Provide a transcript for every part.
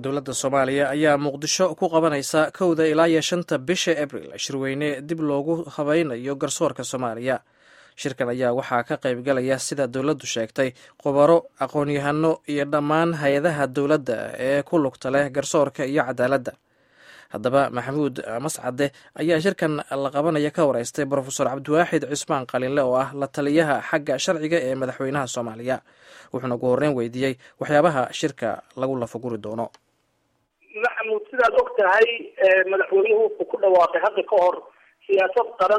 dowladda soomaaliya ayaa muqdisho ku qabanaysa kowda ilaa iyo shanta bisha abril shirweyne dib loogu habaynayo garsoorka soomaaliya shirkan ayaa waxaa ka qaybgalaya sida dowladdu sheegtay khubaro aqoon-yahano iyo dhammaan hay-adaha dowladda ee ku lugta leh garsoorka iyo cadaaladda haddaba maxamuud mascade ayaa shirkan la qabanaya ka wareystay brofesor cabdiwaaxid cusmaan qalinle oo ah la taliyaha xagga sharciga ee madaxweynaha soomaaliya wuxuuna ugu horreyn weydiiyey waxyaabaha shirka lagu lafaguri doono maxamuud sidaad og tahay madaxweynuhu wuxuu ku dhawaaqay hadda ka hor siyaasad qaran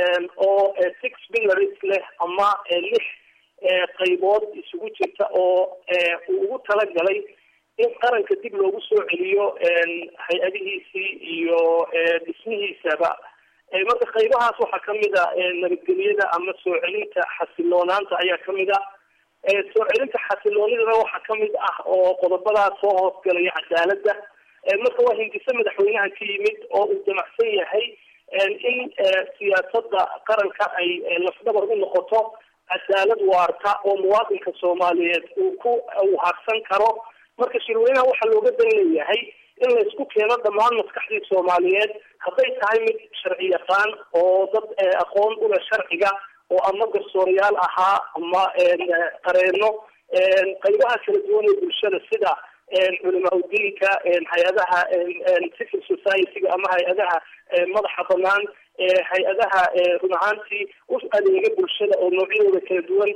oo six billars leh ama lix qaybood isugu jirta oo uu ugu talagalay in qaranka dib loogu soo celiyo hay-adihiisii iyo dhismihiisaba marka qaybahaas waxaa kamid a nabadgelyada ama soo celinta xasiloonaanta ayaa kamid a soo celinta xasiloonidana waxaa kamid ah oo qodobadaas soo hoosgalaya cadaaladda marka waa hindise madaxweynaha ka yimid oo uu damacsan yahay in siyaasada qaranka ay lafdhabar u noqoto cadaalad waarta oo muwaadinka soomaaliyeed uu ku uu harsan karo marka shirweynaha waxaa looga dan leeyahay in laysku keeno dhammaan maskaxdii soomaaliyeed hadday tahay mid sharci yaqaan oo dad aqoon uleh sharciga oo ama garsoorayaal ahaa ama qareeno qaybaha kala duwan ee bulshada sida culimaa udiinka hay-adaha civil society-ga ama hay-adaha madaxa banaan hay-adaha run ahaantii u adeega bulshada oo noocyadooda kala duwan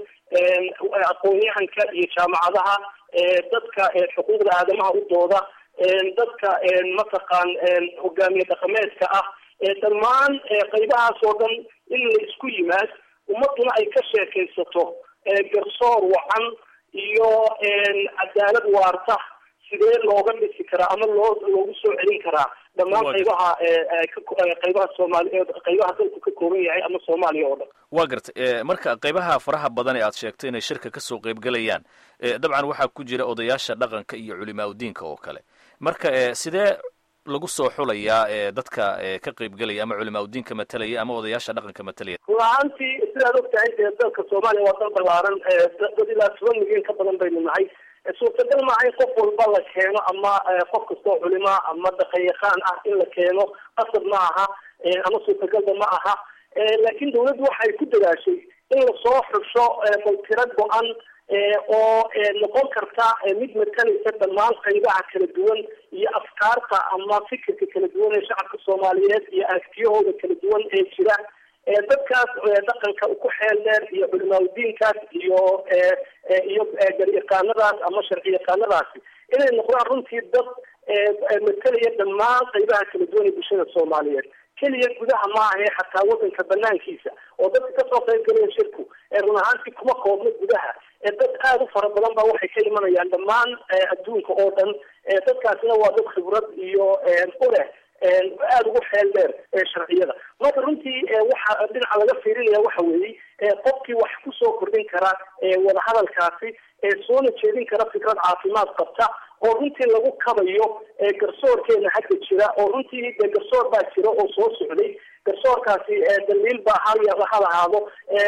aqoon-yahanka iyo jaamacadaha dadka xuquuqda aadamaha u dooda dadka mataqaan hogaamiye dhaqameedka ah dhammaan qaybahaas oo dhan in la isku yimaad ummaduna ay ka sheekaysato garsoor wacan iyo cadaalad waarta sidee looga dhisi karaa ama loo loogu soo celin karaa dhammaan qaybaha qaybaha soomaaliyeed qaybaha dalku ka kooban yahay ama soomaaliya oo dhan waa gartay marka qaybaha faraha badan ee aad sheegtay inay shirka kasoo qaybgelayaan dabcan waxaa ku jira odayaasha dhaqanka iyo culimaa udiinka oo kale marka sidee lagu soo xulayaa dadka ka qaybgelaya ama culimaa udiinka matalaya ama odayaasha dhaqanka matalaya rulahaantii sidaad og tahay dee dalka soomaaliya waa dal balaaran dad ilaa toban milyan ka badan baynu nahay suurtagal maaha in qof walba la keeno ama qof kastoo culima ama dhaqanyaqaan ah in la keeno qasab ma aha ama suurtagalba ma aha laakiin dawladdu waxay ku dadaashay in lasoo xusho baltiro go-an oo noqon karta mid matalaysa dhammaan qaybaha kala duwan iyo afkaarta ama fikirka kala duwan ee shacabka soomaaliyeed iyo aragtiyahooda kala duwan ee jira dadkaas dhaqanka ku xeel dheer iyo culimaadudiinkaas iyo iyo garyaqaanadaas ama sharci yaqaanadaasi inay noqdaan runtii dad matalaya dhammaan qaybaha kala duwan ee bulshada soomaaliyeed keliya gudaha maaha ee xataa wadanka banaankiisa oo dadka kasoo qayb galaya shirku run ahaantii kuma koobno gudaha dad aada u fara badan ba waxay ka imanayaan dhammaan adduunka oo dhan dadkaasina waa dad khibrad iyo uleh aada ugu xeel dheer sharciyada marka runtii waxa dhinaca laga fiirinaya waxa weeyey qofkii wax kusoo kordhin kara wadahadalkaasi soona jeedin kara fikrad caafimaad qabta oo runtii lagu kabayo garsoorkeena hadda jira oo runtii de garsoor baa jira oo soo socday garsoorkaasi daliil baa hal ha lahaado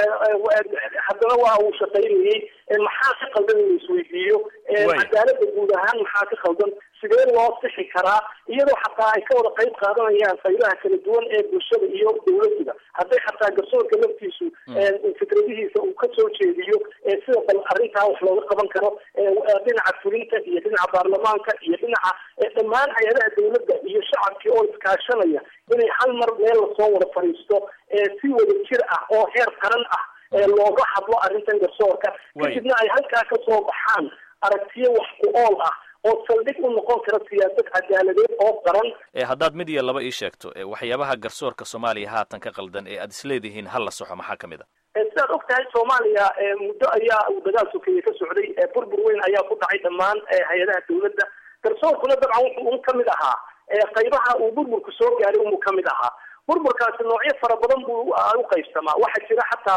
haddana waa uu shaqaynayey maxaa ka qaldan in la isweydiiyo cadaalada guud ahaan maxaa ka qaldan sidee loo sixi karaa iyadoo xataa ay ka wada qayb qaadanayaan qaybaha kala duwan ee bulshada iyo dawladduba hadday xataa garsoorka laftiisu fikradihiisa uu kasoo jeediyo sida bal arrintaa wax looga qaban karo dhinaca fulinta iyo dhinaca baarlamaanka iyo dhinaca dhammaan hay-adaha dawladda iyo shacabkii oo iskaashanaya inay hal mar meel lasoo wada fadhiisto si wada jir ah oo heer qaran ah looga hadlo arrintan garsoorka kadibna ay halkaa kasoo baxaan aragtiyo wax ku ool ah oo saldhig u noqon kara siyaasad cadaaladeed oo qaran haddaad mid iyo laba ii sheegto waxyaabaha garsoorka soomaaliya haatan ka qaldan ee aad isleedihiin hal la soxo maxaa kamid a sidaad og tahay soomaaliya muddo ayaa uu dagaal sokeeye ka socday burbur weyn ayaa ku dhacay dhammaan hay-adaha dawladda garsoorkuna dabcan wuxuu un kamid ahaa qaybaha uu burburku soo gaaray unbuu kamid ahaa burburkaasi noocyo fara badan buu u qaybsamaa waxaa jira xataa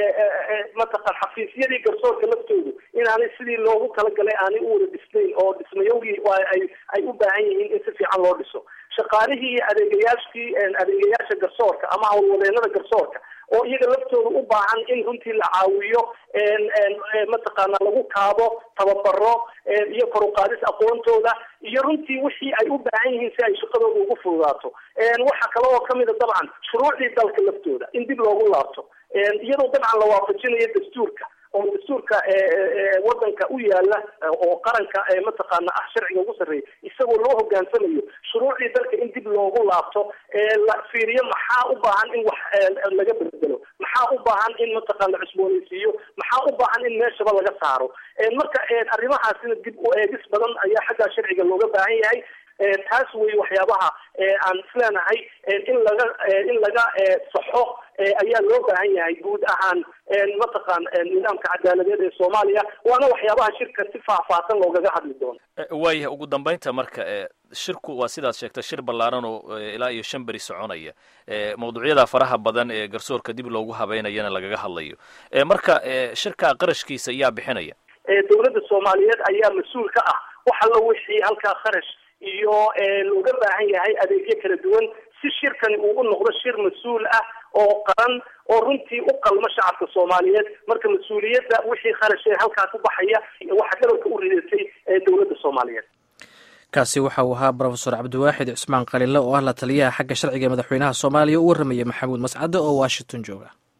mataqan xafiisyadii garsoorka laftoodu inaanay sidii loogu talagalay aanay u wada dhisnayn oo dhismayowgii ay ay u baahan yihiin in si fiican loo dhiso shaqaalihii adeegayaashkii adeegayaasha garsoorka ama howlwadeenada garsoorka oo iyaga laftooda u baahan in runtii la caawiyo mataqaana lagu kaabo tababaro iyo kor uqaadis aqoontooda iyo runtii wixii ay u baahan yihiin si ay shaqadooda ugu fududaato waxaa kale oo kamida dabcan shuruucdii dalka laftooda in dib loogu laabto iyadoo dabcan la waafajinayo dastuurka oo dastuurka wadanka u yaala oo qaranka mataqaana ah sharciga ugu sarreeya isagoo loo hogaansamayo shuruucdii dalka in dib loogu laabto la fiiriyo maxaa u baahan in wax laga bedelo maxaa u baahan in mataqaan la cusboonaysiiyo maxaa u baahan in meeshaba laga saaro marka arrimahaasina dib u eegis badan ayaa xaggaa sharciga looga baahan yahay taas wey waxyaabaha aan isleenahay in laga in laga saxo ayaa loo baahan yahay guud ahaan mataqaan nidaamka cadaaladeed ee soomaaliya waana waxyaabaha shirka si faahfaahsan loogaga hadli doono waayah ugu dambeynta marka shirku waa sidaad sheegtay shir ballaaran oo ilaa iyo shan beri soconaya mawduucyada faraha badan ee garsoorka dib loogu habeynayana lagaga hadlayo marka shirka qarashkiisa ayaa bixinaya dowladda soomaaliyeed ayaa mas-uul ka ah wax alla wixii halkaa kharash iyo looga baahan yahay adeegyo kala duwan si shirkani uu u noqdo shir mas-uul ah oo qaran oo runtii u qalmo shacabka soomaaliyeed marka mas-uuliyadda wixii kharash ee halkaa ku baxaya waxaa garabka u ridatay dowladda soomaaliyeed kaasi waxa uu ahaa brofesor cabdiwaaxid cismaan qalile oo ah la taliyaha xagga sharciga madaxweynaha soomaaliya u warramaya maxamuud mascade oo washington jooga